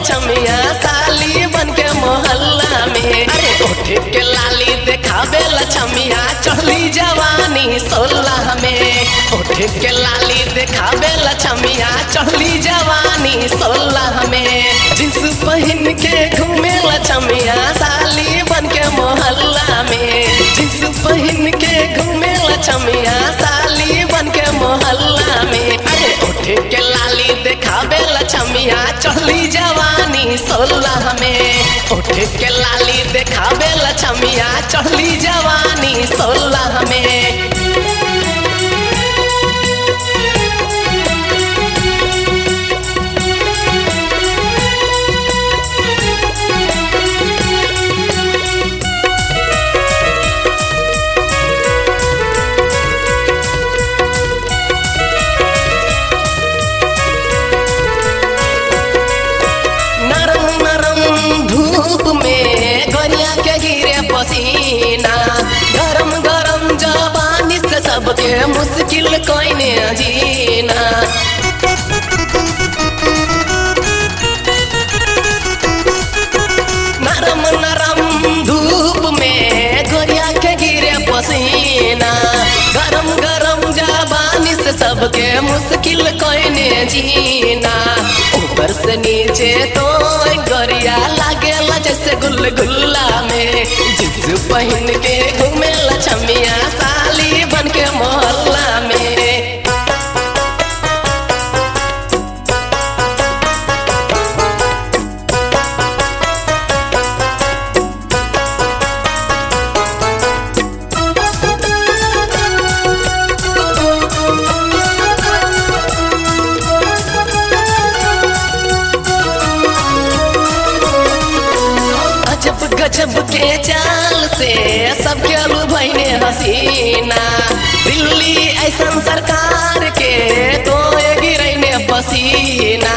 लछमिया साली बन के मोहल्ला में अरे उठ के लाली देखावे लछमिया चढ़ली जवानी सोलह में उठ के लाली देखावे लछमिया चढ़ली जवानी सोलह में जींस पहन के घूमे लछमिया साली बन के मोहल्ला में जींस पहन के घूमे लछमिया साली बन के मोहल्ला में अरे उठ के लाली देखावे लछमिया चढ़ली जवानी सोलह में उठ के लाली देखावे लछमिया चढ़ली जवानी सोलह में नरम नरम धूप में गरिया के गिरे पसीना गरम गरम जवानी से सबके मुश्किल कोइने जीना नरम नरम धूप में गोरिया के गिरे पसीना गरम गरम जवानी से सबके मुश्किल कोइने जीना ऊपर से नीचे तो गोरिया लागेला जैसे गुलगुल्ला में जिस पहन के घूमे लछमिया साली बन के मोहल्ला में अजब गजब के चाल से सबके अलू भैने हसीना दिल्ली ऐसन सरकार के तो गिरैने पसीना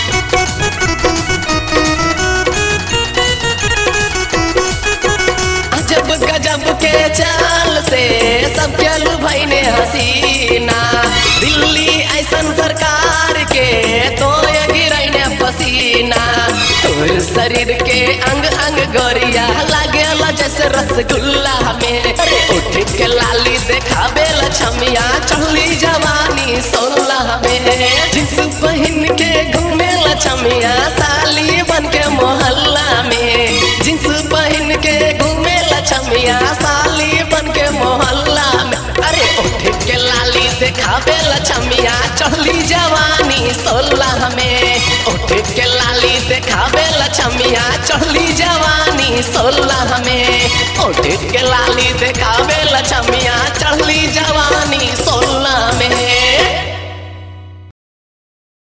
अजब गजब के चाल से सबके अलू भैने हसीना दिल्ली ऐसन सरकार के तो गिरैने पसीना तोर शरीर के अंग अंग गोरिया लागेला जैसे रसगुल्ला में अरे उठ के लाली देखावे लछमिया चढ़ली जवानी सोलह में जिस पहन के घूमे लछमिया साली बन के मोहल्ला में जिस पहन के घूमे लछमिया साली बन के मोहल्ला में अरे उठ के लाली देखावे लछमिया चढ़ली जवानी सोलह में उठ के लाली देखावे लछमिया चढ़ली जवानी सोलह में उठ के लाली देखावे